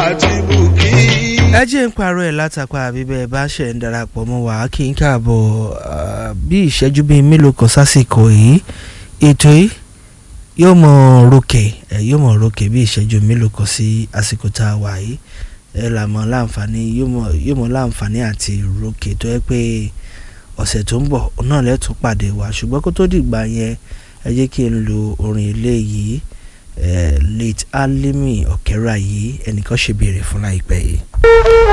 àti bùkí. ẹ jẹ́ ń parọ́ ẹ̀ látàpá bíbẹ́ bá ṣe ń darapọ̀ mọ́ wa kí n káàbọ̀ ah, bí ìṣẹ́jú bíi mélòó kan sásìkò yìí ètò yìí yóò mọ̀ rókè ẹ̀ yóò mọ̀ rókè bí ìṣẹ́jú mélòó kan sí àsìkò tá a wà yìí ẹ là mọ̀ láǹfààní yóò mọ̀ yóò mọ̀ láǹfààní àti rókè tó yẹ pé ọ̀sẹ̀ tó ń bọ̀ náà lẹ́tún pàdé wa ṣùgbọ́n kó tó dìgbà yẹn ẹ jẹ́ kí n lo orin ilé yìí eh, late alimi ọ̀kẹ́rà yìí ẹnìkan ṣe béèrè fún láìpẹ́ yìí.